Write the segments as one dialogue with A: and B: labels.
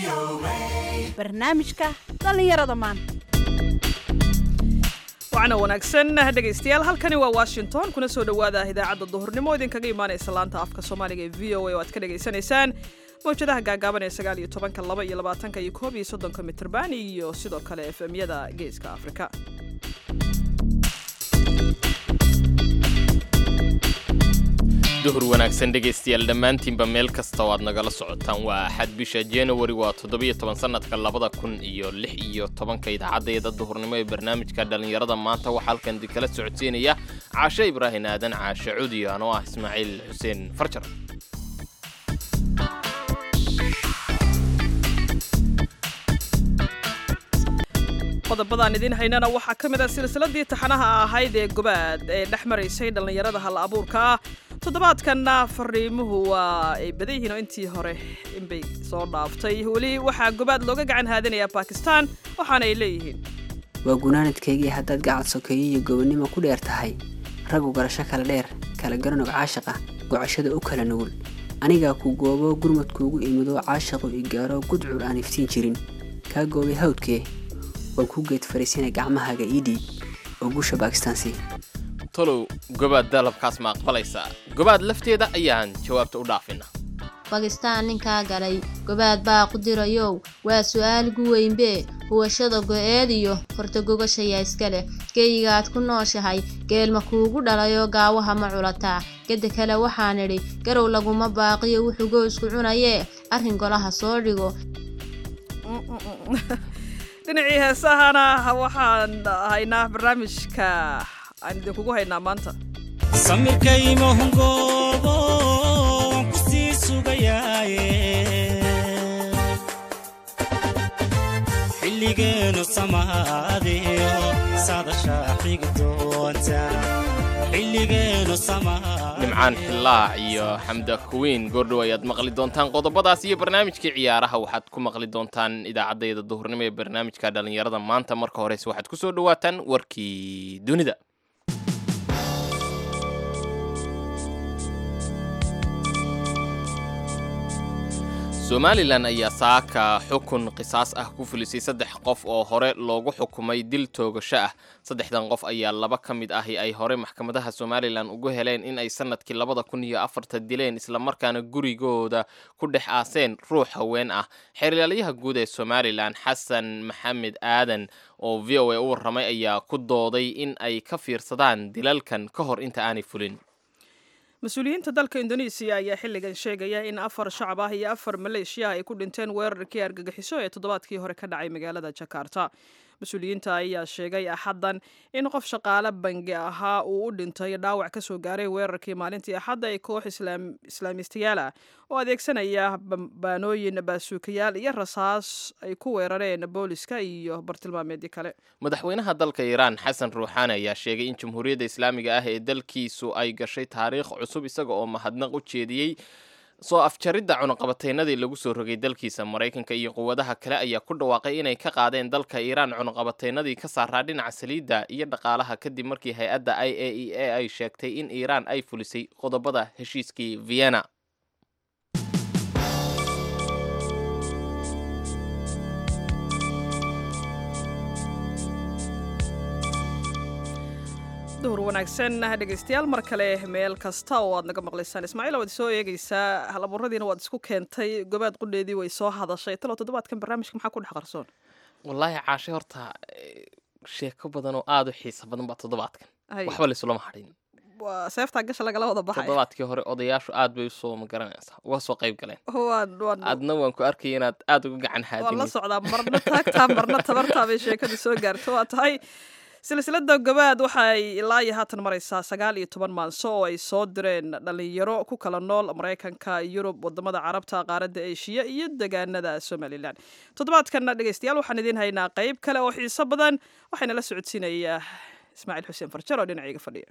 A: barnaamijka dhallinyarada maanta
B: wacna wanaagsan dhegaystayaal halkani waa washington kuna soo dhowaada idaacadda duhurnimo idinkaga imaanaysa laanta afka soomaaliga ee v o a oo aad ka dhagaysanaysaan mawjadaha gaagaaban ee sagaal iyo tobanka laba iyo labaatanka iyo koob iyo soddonka mitrban iyo sidoo kale efemyada geeska afrika
C: duhur wanaagsan dhegaystayaal dhammaantiinba meel kasta oo aad nagala socotaan waa axad bisha januari waa toddobiyo toban sannadka labada kun iyo lix iyo tobanka idaacaddeeda duhurnimo ee barnaamijka dhallinyarada maanta waxaa halkan idinkala socodsiinaya caashe ibraahin aadan caashe cudiyo anoo ah ismaaciil xuseen farjar
B: qodobadaan idiin haynana waxaa ka mid ah silsiladii taxanaha ahayd ee gobaad ee dhex maraysay dhallinyarada hal abuurka ah toddobaadkanna fariimuhu waa ay badan yihiin oo intii hore inbay soo dhaaftay weli waxaa gobaad looga gacan haadinayaa bakistan waxaana ay leeyihiin
D: waa gunaanadkaygii haddaad gacad sokeeyo iyo gobonnimo ku dheer tahay raggu garasho kala dheer kala garanog caashiq ah gocashada u kala nugul anigaa ku goobo gurmadkuugu imido caashiqu i gaaro gudcur aan iftiin jirin kaa goobay hawdkee waan ku geed fariisina gacmahaaga ii dhiib oo guusha bakistaansi
C: tolow gobaad dalabkaas ma aqbalaysaa gobaad lafteeda ayaan jawaabta u dhaafina
E: bakistaan ninkaa galay gobaad baa qudirayow waa su'aal gu weynbe huwashada go'eed iyo hortagogashayaa iska leh geyigaad ku nooshahay geelma kuugu dhalayoo gaawaha ma culataa geda kale waxaan idhi garow laguma baaqiyo wuxuu goysku cunayee arrin golaha soo dhigo
B: dhinacii heesahana waxaan haynaa barnaamijka aan idinkugu haynaa maanta
F: samirkaymahungoobo waan ku sii sugayaaye xilligeenu samaadiyo sadashaa xigi doonta xilligeenu
C: nimcaan xillaac iyo xamda kuwiin goordhow ayaad maqli doontaan qodobadaas iyo barnaamijkii ciyaaraha waxaad ku maqli doontaan idaacaddayda duhurnimo ee barnaamijka dhallinyarada maanta marka horeyse waxaad ku soo dhowaataan warkii dunida somalilan ayaa saaka xukun qisaas ah ku fulisay saddex qof oo hore loogu xukumay dil toogasho ah saddexdan qof ayaa laba ka mid ahi ay hore maxkamadaha somalilan ugu heleen in ay sanadkii labada kun iyo afarta dileen islamarkaana gurigooda ku dhex aaseen ruux haween ah xeeryaalayaha guud ee somalilan xasan maxamed aadan oo v o a u warramay ayaa ku dooday in ay ka fiirsadaan dilalkan ka hor inta aanay fulin
B: mas-uuliyiinta dalka indonesiya ayaa xilligan sheegaya in afar shacab ah iyo afar maleeshiya ay ku dhinteen weerarkii argagixiso ee toddobaadkii hore ka dhacay magaalada jakarta mas-uuliyiinta ayaa sheegay axaddan in qof shaqaale bangi ahaa uu u dhintay dhaawac ka soo gaaray weerarkii maalintii axadda ee koox islaamiistayaal ah oo adeegsanaya baanooyin baasuukayaal iyo rasaas ay ku weerareen booliska iyo bartilmaameedyo kale
C: madaxweynaha dalka iiraan xasan ruuxaani ayaa sheegay in jamhuuriyadda islaamiga ah ee dalkiisu ay gashay taariikh cusub isaga oo mahadnaq u jeediyey soo afjaridda cunuqabateynadii lagu soo rogay dalkiisa maraykanka iyo quwadaha kale ayaa ku dhawaaqay inay ka qaadeen dalka iiraan cunuqabateynadii ka saaraa dhinaca saliidda iyo dhaqaalaha kadib markii hay-adda i a e a ay sheegtay in iiraan ay fulisay qodobada heshiiskii vienna
B: duhur wanaagsan dhegaystayaal mar kale meel kasta oo aad naga maqlaysaan ismaaciil waad soo eegaysaa halaburadiina waad isku keentay gobaad qudheedii way soo hadashay talo toddobaadkan barnaamijka maxaa ku dhex qarsoon
C: wallaahi caashe horta sheeko badan oo aada u xiisa badan baa toddobaadkan waxba laysulama hadhin
B: waa seeftaa gasha lagala wada baxay
C: toddobaadkii hore odayaashu aad bay usoo magaranaysaa uga soo qayb galeen
B: waan waan
C: adna waan ku arkaya inaad aada uga gacan
B: waan la
C: haadin
B: socdaa marna taagtaa marna tabartaa bay sheekadu soo gaarto waa tahay silsilada gobaad waxay ilaa iyo haatan maraysaa sagaal iyo toban maanso oo ay soo direen dhalinyaro ku kala nool maraykanka yurub wadamada carabta qaaradda eshiya iyo degaanada somalilan toddobaadkanna dhegeystayaal waxaan idiin haynaa qeyb kale oo xiiso badan waxayna la socodsiinayaa ismaaciil xuseen farjar oo dhinacayga fadhiya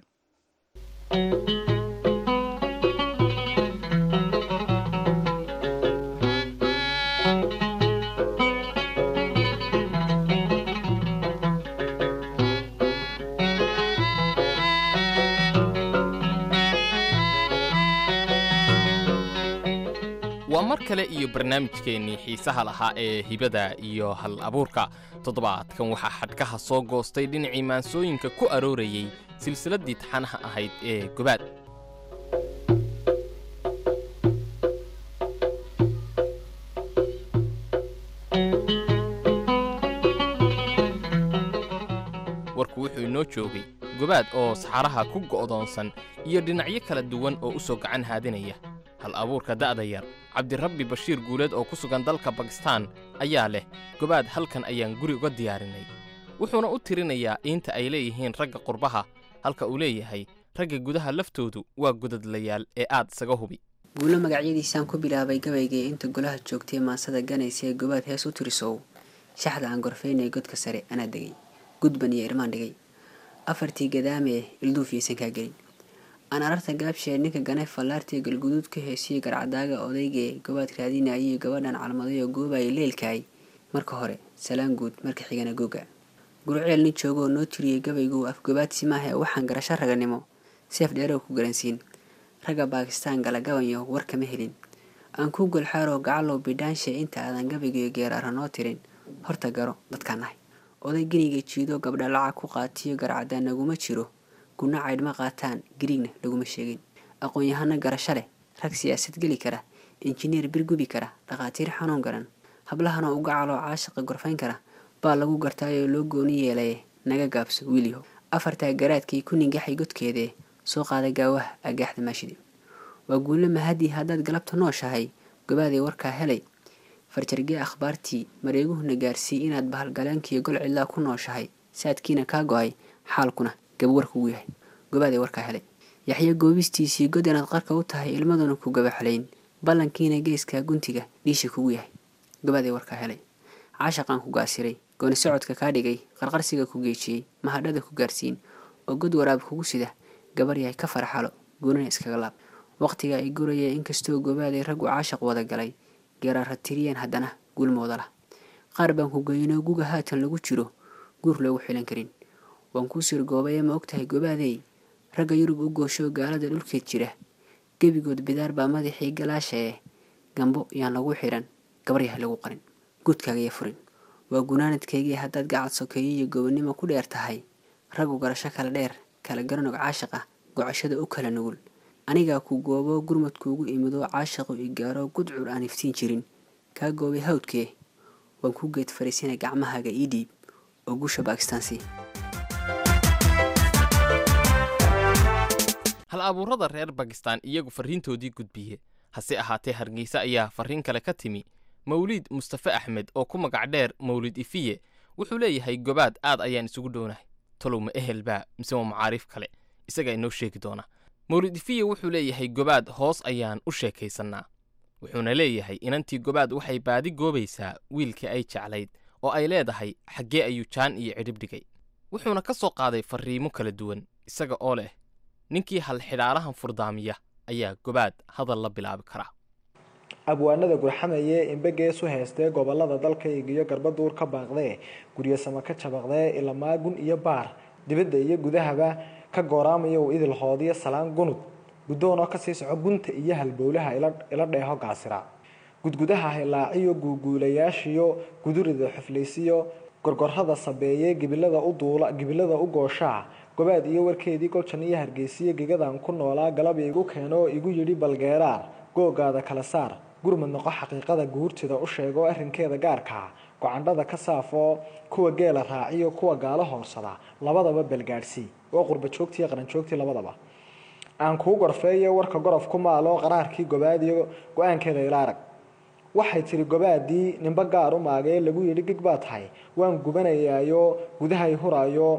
C: waa mar kale iyo barnaamijkeennii xiisaha lahaa ee hibada iyo hal abuurka toddobaadkan waxaa xadhkaha soo goostay dhinacii maansooyinka ku aroorayey silsiladdii taxanaha ahayd ee gobaad warku wuxuu inoo joogay gobaad oo saxaraha ku go'doonsan iyo dhinacyo kala duwan oo u soo gacan haadinaya hal abuurka da'da yar cabdirabbi bashiir guuleed oo ku sugan dalka bakistaan ayaa leh gobaad halkan ayaan guri uga diyaarinay wuxuuna u tirinayaa iinta ay leeyihiin ragga qurbaha halka uu leeyahay ragga gudaha laftoodu waa godadlayaal ee aad isaga hubi
D: guulo magacyadiisaan ku bilaabay gabaygii inta golaha joogtay maansada ganaysa ee gobaad hees u tirisow shaxda aan gorfaynay godka sare anaa degay gudban iyo irmaan dhigay afartii gadaamee ilduufiyaysan kaa gelin aan ararta gaabshee ninka ganay fallaartii galguduud ka heesiyo garcadaaga odaygee gobaad raadinayay gabadhan calmadayoo goobaya leelkaay marka hore salaan guud marka xigana goga gurceel nin joogoo noo tiriyey gabaygu afgobaadsi maaha ee waxaan garasho raganimo seef dheerow ku garansiin ragga baakistaan gala gabanyo war kama helin aan ku golxaaroo gacalow bidhaanshe inta aadan gabaygiyo geeraara noo tirin horta garo dadkaan nahay oday geniga jiido gabdha lacag ku qaatiyo garcadaan naguma jiro guna caydhma qaataan gariigna laguma sheegin aqoon-yahano garasho leh rag siyaasad geli kara injineer bir gubi kara dhakhaatiir xanuun garan hablahanoo uga caloo caashiqa gorfayn kara baa lagu gartaayoo loo gooni yeelaye naga gaabso wiilyaho afartaa garaadkii ku ningaxay godkeedee soo qaaday gaawaha agaaxda maashidi waa guulo mahadii haddaad galabta nooshahay gobaaday warkaa helay farjargee akhbaartii mareeguhuna gaarsii inaad bahalgaleenkiiyo gol cidlaa ku nooshahay saadkiina kaa go-ay xaalkuna gabawar kugu yahay gobaaday warkaa helay yaxyo goobistiisii god inaad qarka u tahay ilmaduna ku gabaxlayn ballankiina geeskaa guntiga dhiisha kugu yahay gobaaday warkaa helay caashaqaan ku gaasiray gooni socodka kaa dhigay qarqarsiga ku geejiyey mahadhada ku gaarsiin oo god waraab kugu sida gabar yahay ka farxalo guunana iskaga laab waqtiga ay guraya inkastoo gobaaday raggu caashaq wada galay geeraara tiriyeen haddana guulmooda lah qaar baan ku geynoo guga haatan lagu jiro guur loogu xilan karin waan kuu sirgoobay ma ogtahay gobaadey ragga yurub u goosho gaalada dhulkeed jira gebigood bidaar baa madaxii galaashae gambo yaan lagu xiran gabaryaha lagu qarin guudkaagaya furin waa gunaanadkaygii haddaad gacad sokeeyo iyo gobonnimo ku dheer tahay raggu garasho kala dheer kala garanog caashiqa gocashada u kala nugul anigaa ku goobo gurmadkuugu imidoo caashaqu i gaaro gudcur aan iftiin jirin kaa goobay hawdkee waan ku geed fariisina gacmahaaga ii dhiib oo guusha bakistaansi
C: hal abuurada reer bakistaan iyagu farriintoodii gudbiye hase ahaatee hargeysa ayaa farriin kale ka timi mawliid mustafe axmed oo ku magac dheer mawlid ifiye wuxuu leeyahay gobaad aad ayaan isugu dhownahay talow ma ehel baa mise waa macaariif kale isagaa inoo sheegi doona mawlid ifiye wuxuu leeyahay gobaad hoos ayaan u sheekaysannaa wuxuuna leeyahay inantii gobaad waxay baadi goobaysaa wiilkii ay jeclayd oo ay leedahay xaggee ayuu jaan iyo cidhib dhigay wuxuuna ka soo qaaday farriimo kala duwan isaga oo leh ninkii halxidhaalahan furdaamiya ayaa gobaad hadal la bilaabi karaa
G: abwaanada gurxamaye imbegeesu heystee gobolada dalka igiyo garbaduur ka baaqdee guryasama ka jabaqdee ilamaagun iyo baar dibadda iyo gudahaba ka gooraamaya uu idil hoodiyo salaan gunud guddoon oo kasii soco gunta iyo halbowlaha ila dheeho gaasira gudgudaha hilaaciyo guuguulayaashiyo gudurida xuflaysiyo gorgorrada sabeeye gibilada u duula gibilada u gooshaa gobaad iyo warkeedii goljan iyo hargeysiyo gegadan ku noolaa galab igu keeno oo igu yidhi balgeeraar googaada kala saar gurmad noqo xaqiiqada guurtida u sheego arrinkeeda gaarkaa gocandhada ka saafoo kuwa geela raaciyo kuwa gaalo hoorsada labadaba balgaadhsii oo qurba joogtii iyo qaranjoogtii labadaba aan kuu gorfeeyo warka gorof ku maalo qaraarkii gobaadiyo go-aankeeda ila arag waxay tiri gobaadii nimbo gaar u maagee lagu yidhi gig baa tahay waan gubanayaayo gudahay huraayo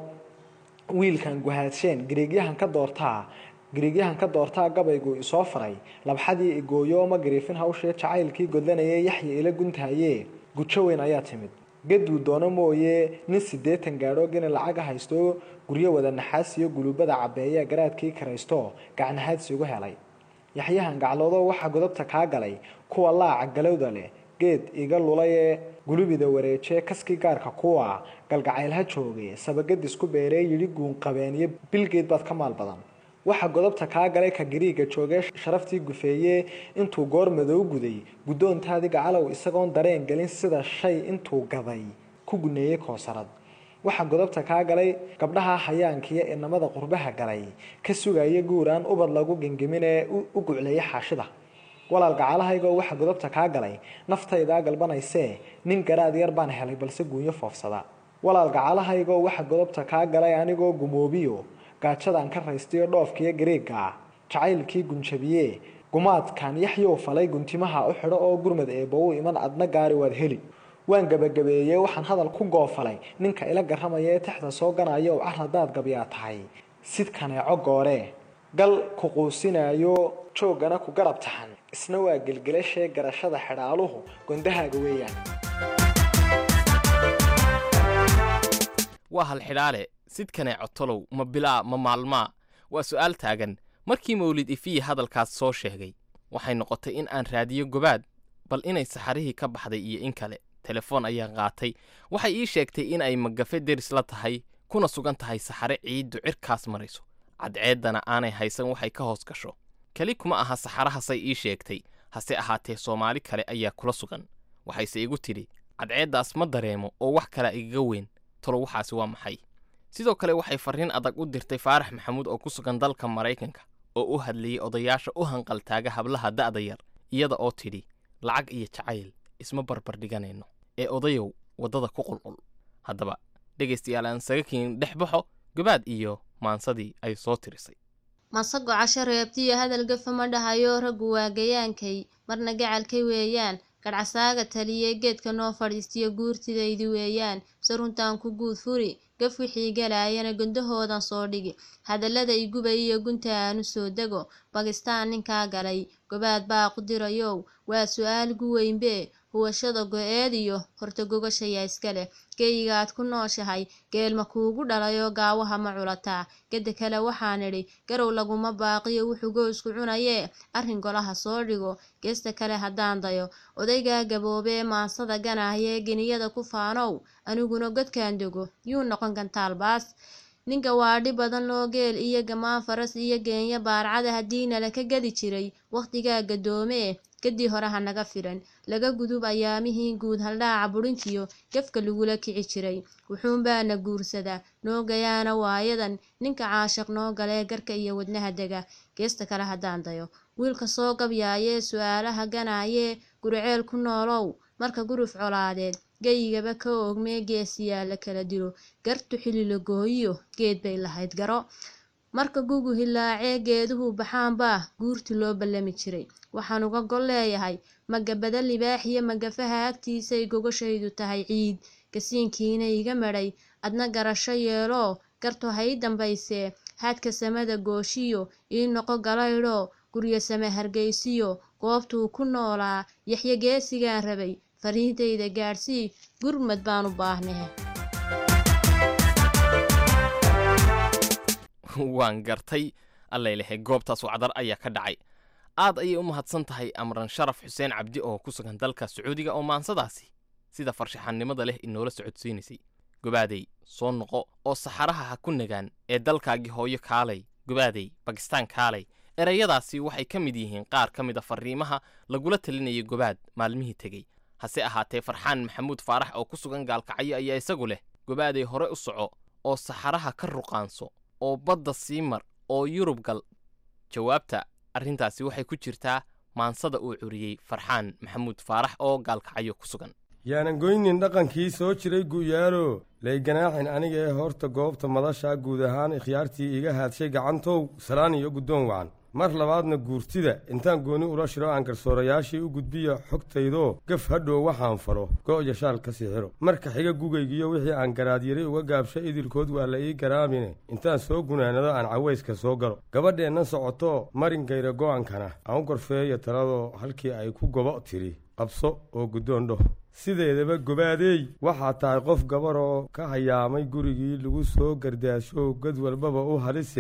G: wiilkan guhaadsheen gariigyahan ka doortaa gariigyahan ka doortaa gabaygu isoo faray labxadii igooyo ma gariifin hawshee jacaylkii godlanayay yaxya ila guntahaye gujo weyn ayaa timid gaduu doono mooye nin siddeetan gaadho gini lacaga haysto guryo wada naxaas iyo gulubada cabeeya garaadkii karaysto gacnahaadsi ugu helay yaxyahan gacloodo waxaa godobta kaa galay kuwa laaca galowda leh geed iga lulayee gulubida wareejee kaskii gaarka kuwa galgacaylha joogay sabagadis ku beeree yidhi guunqabeeniyo bilgeed baad ka maal badan waxaa godobta kaa galay ka gariiga joogee sharaftii gufeeye intuu goor madow guday guddoontaadii gacalow isagoon dareen gelin sida shay intuu gaday ku guneeyey koosarad waxaa godobta kaa galay gabdhaha hayaankiiyo inamada qurbaha galay ka sugaya guuraan ubad lagu gengemin ee u gucleeya xaashida walaal gacalahaygoo waxaa godobta kaa galay naftaydaa galbanaysee nin garaad yar baan helay balse guunyo foofsada walaal gacalahaygoo waxaa godobta kaa galay anigoo gumoobiyo gaajadaan ka raystayo dhoofkiiyo gariiga jacaylkii gunjabiye gumaadkan yaxyow falay guntimaha u xidho oo gurmad eebba u iman adna gaari waad heli waan gabagabeeyey waxaan hadal ku goofalay ninka ila garamaya ee texda soo ganaya u car haddaad gabyaa tahay sidkaneeco goore gal ku quusinayo jooggana ku garab taxan isna waa gelgelashee garashada xidhaaluhu gondahaaga weeyaan
C: waa hal xidhaale sidkanee cotolow ma bilaa ma maalmaa waa su'aal taagan markii mawlid ifiyi hadalkaas soo sheegay waxay noqotay in aan raadiyo gobaad bal inay saxarihii ka baxday iyo in kale telefoon ayaan qaatay waxay ii sheegtay in ay magafe deris la tahay kuna sugan tahay saxare ciiddu cirkaas marayso cadceeddana aanay haysan waxay ka hoos gasho keli kuma aha saxarahasay ii sheegtay hase ahaatee soomaali kale ayaa kula sugan waxayse igu tidhi cadceeddaas ma dareemo oo wax kala igaga weyn tolo waxaasi waa maxay sidoo kale waxay farriin adag u dirtay faarax maxamuud oo ku sugan dalka maraykanka oo u hadlayey odayaasha u hanqaltaaga hablaha da'da yar iyada oo tidhi lacag iyo jacayl isma barbardhiganayno ee odayow waddada ku qulqul haddaba dhegaystayaal aan sagakiin dhex baxo gabaad iyo maansadii ay soo tirisay
E: masago casho reebtiyo hadal gafa ma dhahayo raggu waa gayaankay marna gacalkay weeyaan gadhcasaaga taliyey geedka noo fadhiistiyo guurtidaydi weeyaan se runtaan ku guud furi gaf wixii galaayana gondahoodan soo dhigi hadallada igubay iyo gunta aanu soo dego bakistaan ninkaa galay gobaad baa qudirayow waa su-aal gu weynbe huwashada go-eed iyo horta gogashaya iska leh geyigaad ku nooshahay geelma kuugu dhalayoo gaawaha ma culataa geda kale waxaan idhi garow laguma baaqiyo wuxuu goysku cunayee arrin golaha soo dhigo geesta kale haddaan dayo odaygaa gaboobee maansada ganahayee geniyada ku faanow aniguna godkaan dego yuu noqon gantaalbaas ninka waadhi badan loo geel iyo gamaan faras iyo geenya baarcada haddii nala ka gadi jiray wakhtigaa gadoomee kadii hore ha naga firan laga gudub ayaamihii guud haldhaaca budhintiyo gefka lagula kici jiray wuxuunbaana guursadaa noogayaana waayadan ninka caashiq noo galee garka iyo wadnaha dega geesta kale haddaan dayo wiilka soo gabyaayee su-aalaha ganaayee guriceel ku noolow marka guruf colaadeed geyigaba ka oogmee geesiyaa la kala dilo gartu xili la gooyiyo geed bay lahayd garo marka gugu hilaacee geeduhu baxaanbaa guurti loo ballami jiray waxaan uga gol leeyahay magabada libaax iyo magafaha agtiisay gogashaydu tahay ciid gasiinkiina iga madhay adna garasho yeeloo garto ha ii dambaysee haadka samada gooshiyo ii noqo galaydhoo guryo same hargaysiyo goobtuu ku noolaa yaxyo geesigaan rabay fariintayda gaadhsii gurmad baan u baahnahe
C: waan gartay allaylehe goobtaas wacdar ayaa ka dhacay aad ayay u mahadsan tahay amran sharaf xuseen cabdi oo ku sugan dalka sacuudiga oo maansadaasi sida farshaxannimada leh inoola socodsiinaysay gobaadey soo noqo oo saxaraha ha ku nagaan ee dalkaagii hooyo kaalay gobaadey bakistaan kaalay erayadaasi waxay ka mid yihiin qaar ka mid a farriimaha lagula talinayay gobaad maalmihii tegey hase ahaatee farxaan maxamuud faarax oo ku sugan gaalkacyo ayaa isagu leh gobaadey hore u soco oo saxaraha ka ruqaanso oo badda sii mar oo yurub gal jawaabta arrintaasi waxay ku jirtaa maansada uu curiyey farxaan maxamuud faarax oo gaalkacyo ku sugan
H: yaanan goynin dhaqankii soo jiray gu'yaalo layganaaxin aniga ee horta goobta madashaa guud ahaan ikhyaartii iga haadshay gacantow salaan iyo guddoon wacan mar labaadna guurtida intaan gooni ula shiro aan garsoorayaashii u gudbiya xogtaydoo gaf hadhow waxaan faro go'ya shaal ka sixiro marka xiga gugaygiyo wixii aan garaadyari uga gaabsho idilkood waa la ii garaamine intaan soo gunaanado aan cawayska soo galo gabadheennan socotoo marinkayra go'ankana aan u gorfeeya taladoo halkii ay ku gobo tiri qabso oo guddoon dhoh sideedaba gobaadeey waxaa tahay qof gabaroo ka hayaamay gurigii lagu soo gardaasho gad walbaba u halisehe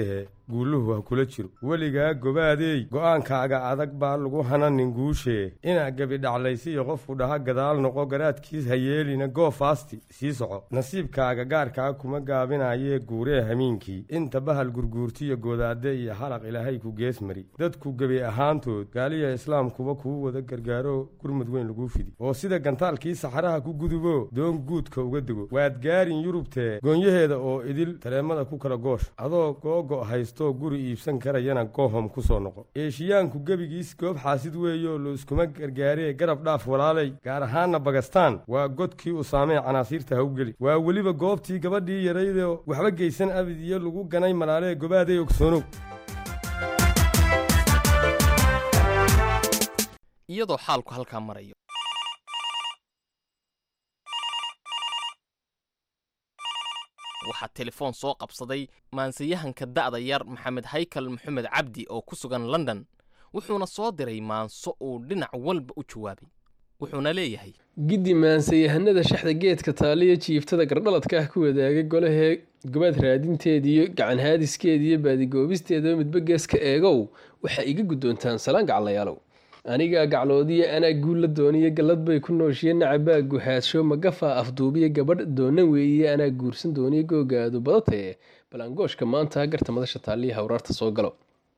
H: guuluhu ha kula jiro weligaa gobaadey go'aankaaga adag baa lagu hananin guushee inaa gebi dhaclaysiyo qofku dhaha gadaal noqo garaadkiis ha yeelina goo faasti sii soco nasiibkaaga gaarkaa kuma gaabinayee guuree hamiinkii inta bahal gurguurtiyo goodaade iyo halaq ilaahay ku gees mari dadku gebi ahaantood gaaliya islaamkuba kuu wada gargaaro gurmud weyn laguu fidi oo sida gantaalkii saxaraha ku gudubo doon guudka uga dego waad gaarin yurubtee goonyaheeda oo idil tareemada ku kala goosh adoo googo' haystoo guri iibsan karayana goohom ku soo noqo eeshiyaanku gebigiis goob xaasid weeyo lo iskuma gargaaree garab dhaaf walaalay gaar ahaanna bagastaan waa godkii u saamee canaasiirta ha u geli waa weliba goobtii gabadhii yaraydoo waxba geysan abid iyo lagu ganay malaalee gobaaday ogsoonow
C: iyadoo xaalku halkaa marayo waxaa telefoon soo qabsaday maansayahanka da'da yar maxamed haykal maxamed cabdi oo ku sugan london wuxuuna soo diray maanso uu dhinac walba u jawaabay wuxuuna leeyahay
I: giddi maansayahanada shaxda geedka taaliya jiiftada gardhaladka ah ku wadaagay golahee gobaad raadinteediiyo gacan haadiskeediiyo baadigoobisteedaba midba geeska eegow waxaa iga guddoontaan salaan gaclayaalow anigaa gacloodiya anaa guulla dooniyo gallad bay ku nooshiye nacabaa guhaadsho magafaa afduubiya gabadh doonan weeye anaa guursan dooniyo googaadu badatee balaangooshka maanta garta madasha taaliya hawraarta soo galo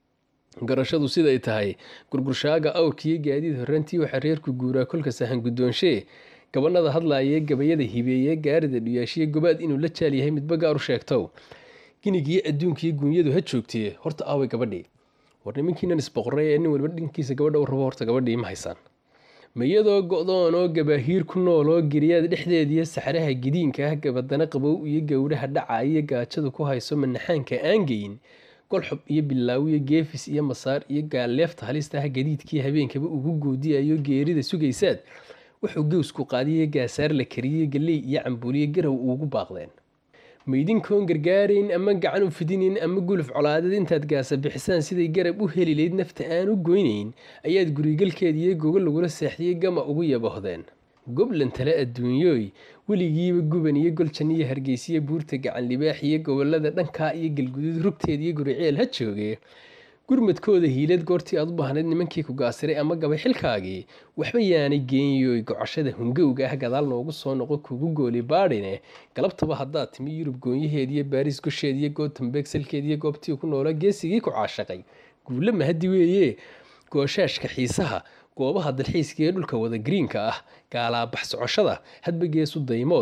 I: garashadu siday tahay gurgurshaaga awrkiiyo gaadiid horrantii waxaa reerku guuraa kolka sahan guddoonshee gabanada hadlaayee gabayada hibeeye gaarida dhuyaashiye gobaad inuu la jaal yahay midba gaar u sheegtow ginigiyo adduunkiyo guunyadu ha joogtee horta aaway gabadhii war nimankiinan isboqoray ee nin waliba dhankiisa gabadha u rabo horta gabadhii ma haysaan ma iyadoo go'doon oo gabaahiir ku nool oo geriyaad dhexdeediyo saxraha gidiinka ah gabadana qabow iyo gowdhaha dhacaiyo gaajadu ku hayso manaxaanka aan geyin golxob iyo bilaawiyo geefis iyo masaar iyo gaalleefta halista ah gadiidkii habeenkaba ugu goodiyayo geerida sugaysaad wuxuu gewsku qaadiyo gaasaar la kariyey galley iyo cambuuliyo garow ugu baaqdeen maydinkoon gargaarayn ama gacan u fidinayn ama guluf colaadeed intaad gaasa bixisaan siday garab u heli layd nafta aan u goynayn ayaad gurigalkeediiyo gogo lagula seexdiyey gama ugu yabohdeen goblan tale adduunyooy weligiiba guban iyo goljan iyo hargeysiyo buurta gacan libaax iyo gobolada dhankaa iyo galguduud rugteed iyo guriceel ha joogee gurmadkooda hiilad goortii aad u baahnayd nimankii ku gaasiray ama gabay xilkaagii waxba yaanay geenyoy gocashada hungowga ah gadaal noogu soo noqo kugu gooli baadhine galabtaba haddaad timi yurub goonyaheediyo baariis gosheediyo gootambeeg salkeediyo goobtii ku noolaa geesigii ku caashaqay guulle mahadi weeye gooshaashka xiisaha goobaha dalxiiska ee dhulka wada gariinka ah gaalaabax socoshada hadba geesu daymood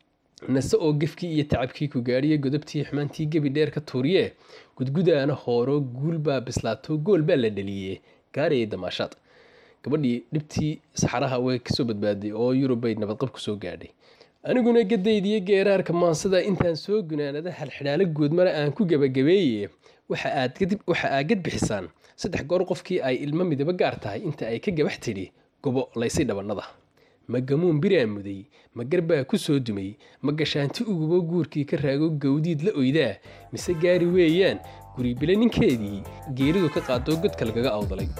I: nase oo gefkii iyo tacabkii ku gaadhiye godobtii xumaantii gebi dheer ka tuuriye gudgudaana hooro guul baa bislaato gool baa la dhaliyey gaarayay damaashaad gabadhii dhibtii saxaraha way kasoo badbaaday oo yurub bay nabadqab ku soo gaadhay aniguna gadaydiyo geeraarka maansada intaan soo gunaanada halxidhaalo guudmara aan ku gebagabeeye waxa aad gad bixisaan saddex goor qofkii ay ilmo midaba gaar tahay inta ay ka gabax tidhi gobo laysay dhabannada ma gamuun biraan muday ma garbaa ku soo dumay ma gashaanti ugubo guurkii ka raago gawdiid la oydaa mise gaari weeyaan guribile ninkeedii geeridu ka qaado godka lagaga awdalay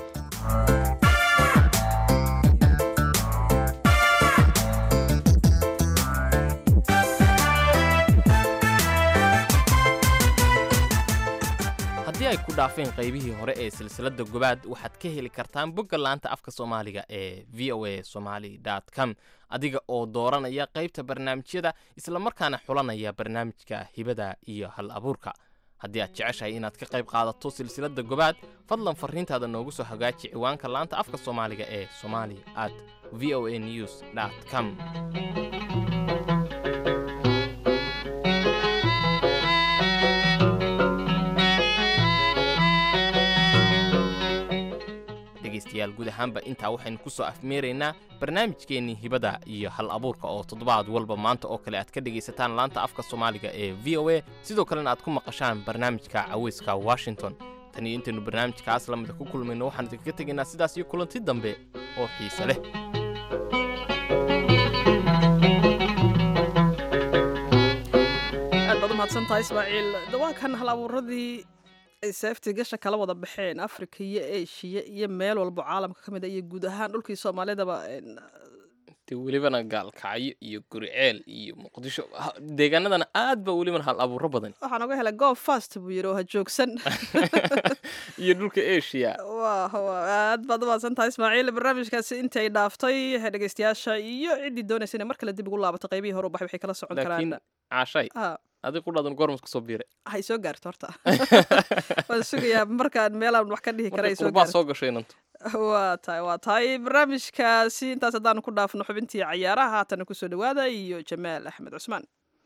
C: haddii ay ku dhaafeen qaybihii hore ee silsiladda gobaad waxaad ka heli kartaan bogga laanta afka soomaaliga ee v o a somaly com adiga oo dooranaya qaybta barnaamijyada islamarkaana xulanaya barnaamijka hibada iyo hal abuurka haddii aad jeceshahay inaad ka qayb qaadato silsiladda gobaad fadlan farriintaada noogu soo hagaaji ciwaanka laanta afka soomaaliga ee somali at v o a news com dhegaystayaal guud ahaanba intaa waxaynu ku soo afmeeraynaa barnaamijkeennii hibada iyo hal abuurka oo toddobaad walba maanta oo kale aad ka dhegaysataan laanta afka soomaaliga ee v o a sidoo kalena aad ku maqashaan barnaamijka caweyska washington tan iyo intaynu barnaamijkaas lamida ku kulmayno waxaan idinkaga tegaynaa sidaas iyo kulanti dambe oo xiise leh
B: aad baad u mahadsantahay ismaaciil waa kan hal abuuradii ay seeftii gasha kala wada baxeen afrika iyo eshiya iyo meel walbo caalamka ka mid a iyo guud ahaan dhulkii soomaalidaba
C: dee welibana gaalkacyo iyo guriceel iyo muqdisho ha- deegaanadana aad ba welibana hal abuuro badan
B: waxaan oga helay goob fast buu yidhi oo ha joogsan
C: iyo dhulka asia
B: waa waa aad baad umahadsan tahay ismaaciil barnaamijkaasi intay dhaaftay dhegeystayaasha iyo ciddii doonaysa inay mar kale dib ugu laabato qaybihii hore u baxay waxay kala socon
C: laakiin
B: karaan
C: caashay
B: Ah,
C: adig qudhaadan goormas kasoo biiray
B: hay soo gaarto horta waan sugayaa markaan meelaan wax ka dhihi kara ay
C: markay
B: soo
C: qurbaa
B: gaarto
C: soo gashay inantu
B: waa tahay waa tahay barnaamijkaasi intaas haddaanu ku dhaafno xubintii cayaaraha haatana kusoo dhawaada iyo jamaal axmed cusmaan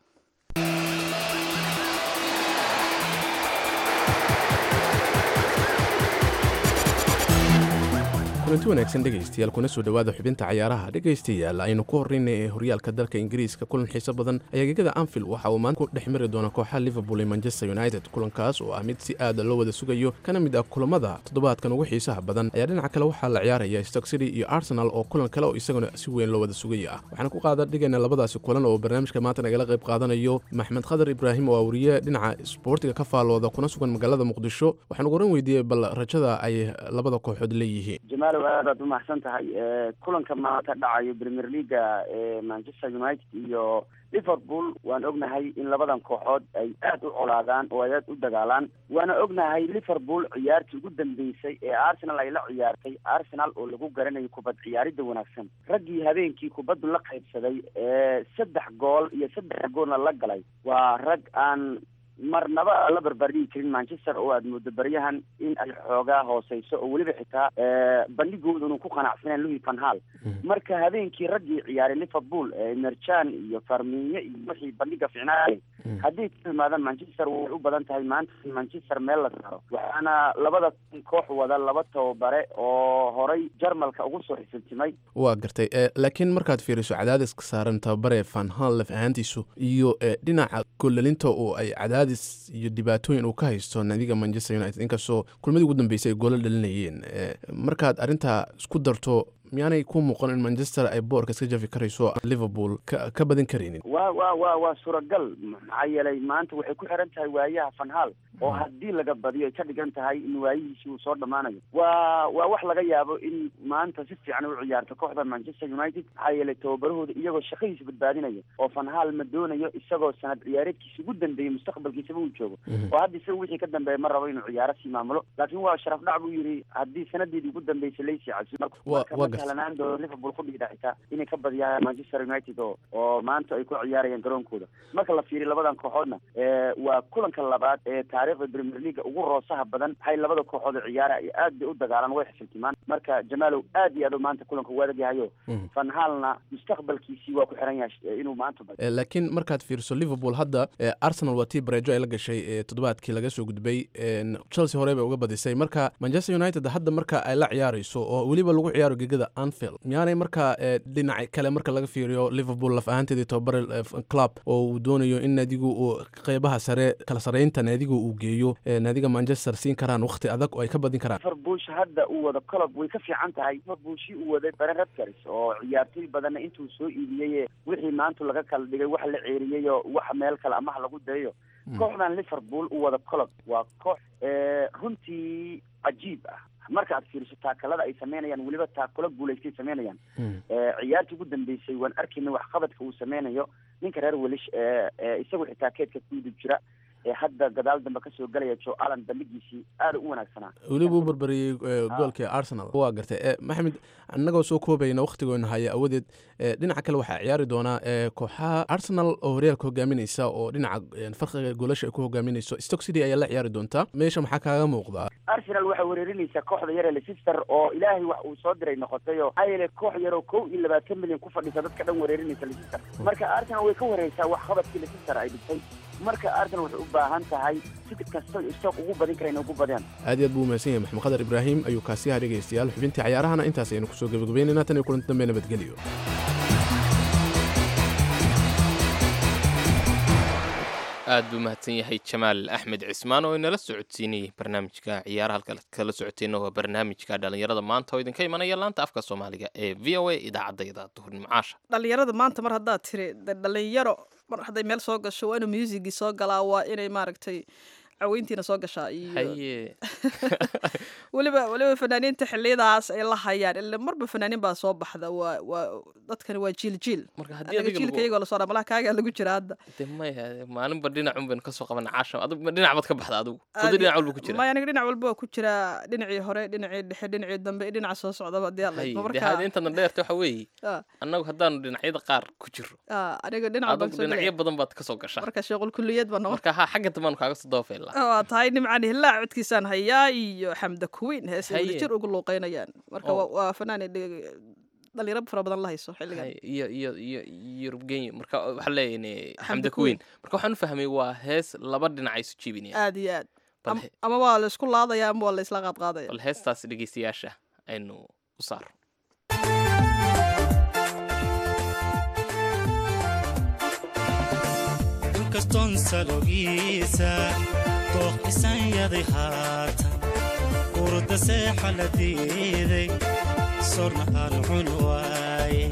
J: kulanti wanaagsan dhegaystayaal kuna soo dhowaada xubinta cayaaraha dhegaystayaal aynu ku horreynay ee horyaalka dalka ingiriiska kulan xiiso badan ayaa gegada anfield waxa uu maanta ku dhex mari doona kooxaha liverpool iyo manchester united kulankaas oo ah mid si aada loo wada sugayo kana mid ah kulamada toddobaadkan ugu xiisaha badan ayaa dhinaca kale waxaa la ciyaaraya stock city iyo arsenal oo kulan kale oo isaguna si weyn loo wada sugaya ah waxaana ku qaada dhigayna labadaasi kulan oo barnaamijka maanta nagala qayb qaadanayo maxmed khadar ibraahim oo awriye dhinaca isboortiga ka faalooda kuna sugan magaalada muqdisho waxaan ugu oran weydiiyey bal rajada ay labada kooxood leeyihiin
K: jamaalow aad aad umahadsan tahay kulanka maanta dhacayo premier leaga ee manchester united iyo liverpool waan ognahay in labadan kooxood ay aad u colaadaan oo ay aad u dagaalaan waana ognahay liverpool ciyaartii ugu dambeysay ee arsenal ay la ciyaartay arsenal oo lagu garanayo kubad ciyaaridda wanaagsan raggii habeenkii kubaddu la qaybsaday ee saddex gool iyo saddex goolna la galay waa rag aan marnaba la barbardhigi karin manchester oo aad moodo baryahan in ay xoogaa hooseyso oo weliba xitaa bandhigooda unu ku qanacsaneen louis van hal marka habeenkii raggii ciyaaray liverpool merjan iyo farmiinyo iyo wixii bandhiga ficnaayay haddii ka yimaadaan manchester way u badan tahay maanta in manchester meel la saaro waxaana labada koox wada laba tababare oo horay jarmalka ugu soo xisiltimay
J: waa gartay laakiin markaad fiiriso cadaadiska saaran tababare van hal laf ahaantiisu iyo dhinaca gollalinta oo ay cadaadis iyo dhibaatooyin uu ka haysto naadiga manchester united inkastoo kulmadii ugu dambeysay ay goolo dhalinayeen markaad arrintaa isku darto miyaanay ku muuqan in manchester ay boorka iska jafi karayso liverpool ka badin karaynin
K: wa wa wa waa suuragal maxaa yeelay maanta waxay ku xiran tahay waayaha fanhal oo haddii laga badiyo ay ka dhigan tahay in waayihiisi uu soo dhammaanayo waa waa wax laga yaabo in maanta si fiican u ciyaarto kooxda manchester united maxaa yeelay tababarahooda iyagoo shaqadiisa badbaadinaya oo fanhal ma doonayo isagoo sanad ciyaareedkiisa ugu dambeeyey mustaqbalkiisaba uu joogo oo hadda isaga wixii ka dambeeya ma rabo inuu ciyaaro sii maamulo laakiin waa sharaf dhac buu yidhi haddii sanadeedii ugu dambeysay laysii cabsi lanaan doono liverpool ku dhigda xitaa inay ka badiyaan manchester united oo oo maanta ay ku ciyaarayaan garoonkooda marka la fiiriyo labadan kooxoodna waa kulanka labaad ee taariikhda premier leaga ugu roosaha badan waxay labada kooxood oo ciyaara ay aad bay u dagaalaan way xifiltimaan marka jamaalow aad iyo aad maanta kulanka u adag yahayo van halna mustaqbalkiisii waa ku xiran yahay inuu maanta badiyo
J: laakiin markaad fiiriso liverpool hadda arsenal waa tii bareejo ay la gashay toddobaadkii laga soo gudbay chelsea hore bay uga badisay marka manchester united hadda marka ay la ciyaarayso oo weliba lagu ciyaaro gegada anfield miyaanay markaa dhinaca kale marka laga fiiriyo liverpool laf ahaanteedii tababare club oo uu doonayo in naadigu uu qeybaha sare kala sareynta naadigu uu geeyo naadiga manchester siin karaan wakti adag oo ay ka badin karaan
K: liverbush hadda uu wado colob way ka fiican tahay liverbushi uu waday baren radkars oo ciyaartoy badanna intuu soo iibiyey wixii maanta laga kala dhigay wax la ceeriyey oo wax meel kale amaha lagu dayayo kooxdan liverpool uu wado colob waa koox runtii cajiib ah marka aad fiiriso taakalada ay sameynayaan weliba taakalo guulaystay sameynayaan ciyaartii ugu dambeysay waan arkayna waxqabadka uu sameynayo ninka reer welish isagu xitaa keedka kuyidib jira ee hadda gadaal dambe kasoo galaya joe allan bandhigiisii aada u wanaagsanaa
J: weliba u barbariyey goolkii arsenal waa gartay maxamed annagoo soo koobayna wakhtigoona haya awadeed dhinaca kale waxaa ciyaari doonaa kooxaha arsenal oo horyaalka hogaaminaysa oo dhinaca farqiga goolasha ay ku hogaaminayso stock city ayaa la ciyaari doontaa meesha maxaa kaaga muuqdaa
K: arsenal waxay weerarinaysaa kooxda yare leicester oo ilaahay wax uu soo diray noqotay oo maxaa yeelay koox yaroo kow iyo labaatan milyan ku fadhisa dadka dhan weerarinaysa leicester marka arsenal way ka wareysaa waxqabadkii leicester ay dhigtay marka arsenal waxay u baahan tahay si kasta stock ugu badin kara inay ugu badiyaan
J: aad iyo aad buu umahadsan yahay maxamed khadar ibraahim ayuu kaasiyaha dhegaystayaal xubintii cayaarahana intaas aynu kusoo gabagabeynayna tan iyo kulanti dambe nabadgelyo
C: aad buu mahadsan yahay jamaal axmed cismaan oo inala socodsiinayay barnaamijka ciyaaraha halka kala socoteenna waa barnaamijka dhalinyarada maanta oo idinka imanaya laanta afka soomaaliga ee v o a idaacadayda duhurnimo caasha
B: dhalinyarada maanta mar haddaad tiri de dhalinyaro mar hadday meel soo gasho waa inuu musigii soo galaa waa inay maaragtay caweyntiina soo gashaa iyo
C: haye
B: weliba weliba fanaaniinta xiliyadaas ay la hayaan ila marba fanaaniin baa soo baxda waa waa dadkani waa jiil jiil
C: marka haddii
B: anaga
C: adiga
B: jiilka
C: lagu
B: iyagoo lasoo dhaa malaha kaagaa lagu jira hadda
C: de maya maalinba dhinacun baynu kasoo qabana caasha adigu dhinac baad ka baxda adigu
B: Aad
C: wada
B: iyo-
C: dhinac walba ku jira
B: maya aniga dhinac walba waa ku jiraa dhinacii hore dhinacii dhexe dhinacii dambe iyo dhinaca soo socdaba hadii alla
C: haye
B: idmo
C: de hada
B: marka
C: intana dheerta waxa weeye
B: Ah,
C: annagu haddaanu dhinacyada qaar ku jiro
B: ah, aniga dhinac walba
C: adigu
B: kasoo
C: dhinacyo
B: gelaya
C: badan baad kasoo gashaa
B: marka sheequl kulliyeed baa noqon
C: marka ha xagga dambaanu kaaga soo dabafeylaa
B: waa tahay nimcaan hillaac codkiisaan hayaa iyo xamda kuwiin heesay
C: Haye.
B: wadajir ugu luuqeynayaan marka
C: Oo.
B: waa- waa fanaan dhalinyaro fara badan la hayso xilligan
C: Haye, iyo iyo iyo yurub genyo marka waxaa leeyahay
B: Xamda
C: xamda
B: Kuweyn.
C: kuweyn marka waxaan u fahmay waa hees laba dhinac ay isu jiibinayaan
B: aad iyo aad
C: bal
B: Am-
C: he-
B: ama waa la isku laadaya ama waa la isla qaadqaadaya
C: bal heestaas dhegeystayaasha aynu u saaro
F: inkastoon salogiisa dooq isanyaday haatan urda seexa la diiday sorna aan cun waaye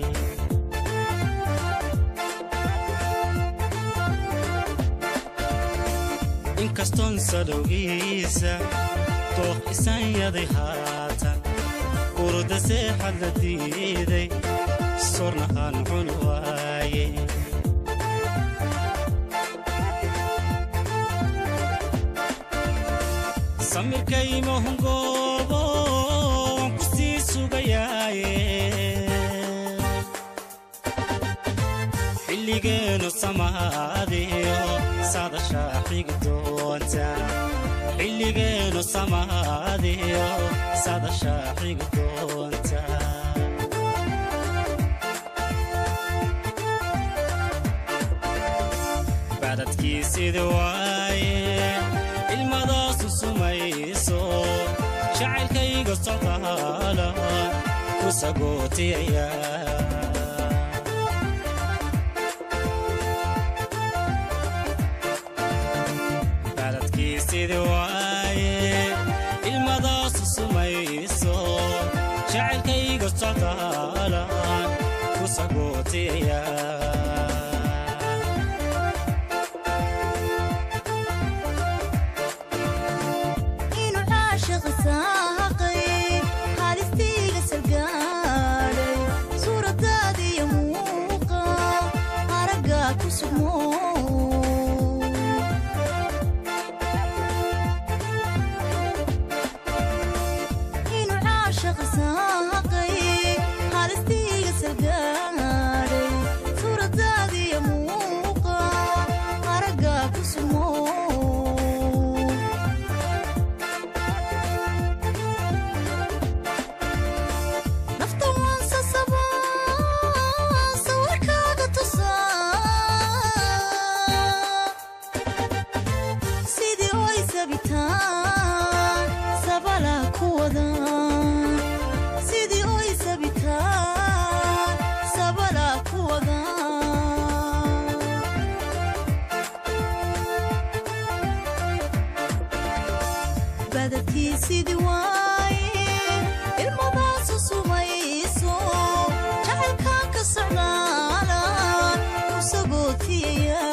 F: inkastoon salogiisa dooq isanyaday haatan urda seexa la diiday sorna aan cun waaye samirkaymahungoobo waan ku sii sugayaaye xilligeenu samaadiyo sadashaa xigi doonta xilligeenu samaadiyo sadashaa xigi doonta bacdadkiisidi waaye ilmadaasu sumayso jacaylkayga socdaala ku sagootiyaya bacdadkiisidi waaye ilmadaasu sumayso jacaylkayga socdaala ku sagootiyaya
L: inuu caashiq saaqay haalistiiga salgaadhay suuradaadiyo muuqa aragga ku sugmo inuu caashiq saaqay haalistiiga salgaadhay suuradaadiyo muuqa aragga ku sugmo nafta waan sasabaa sawirkaaga tusaa sidii oy sabitaan sabala ku wada sidii oy sabitaan sabala ku wada badadkii sidii waaye ilmadaasu sumayso jacaylkaan ka socdaala ku sagootiyaya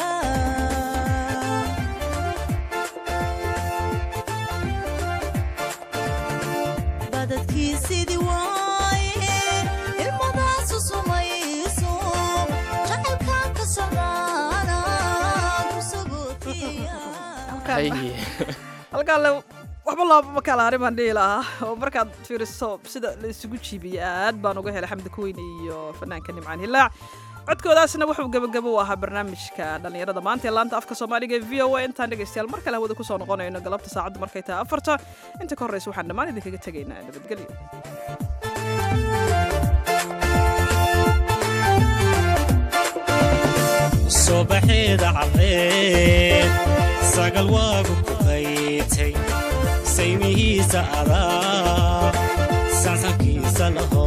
L: badadkii sidii waaye ilmadaasu sumayso jacaylkaan ka socdaala ku sagootiyaya
C: haye
B: halkaan le waxba looma kala harin baan dhihi lahaa oo markaad fiiriso sida la isugu jiibiyey aad baan uga helay xamdi kuweyn iyo fanaanka nimcaan hilaac codkoodaasna wuxuu gebagabo u ahaa barnaamijka dhallinyarada maanta ee laanta afka soomaaliga ee v o a intaan dhegaystayaal mar kale hawada kusoo noqonayno galabta saacaddu markay tahay afarta inta ka horreysa waxaan dhammaan idinkaga tegaynaa nabadgelyo
F: subaxeeda caddeed sagal waagu ku qaytay saymihiisa adaa sansankiisa laho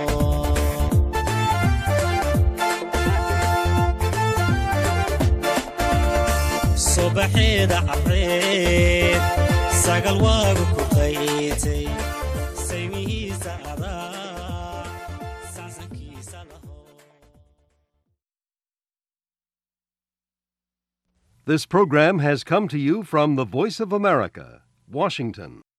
F: subaxeeda caddeed sagal waagu ku qaytay saymihiisa adaa sansankiisa laho
M: This program has come to you from the Voice of America, Washington.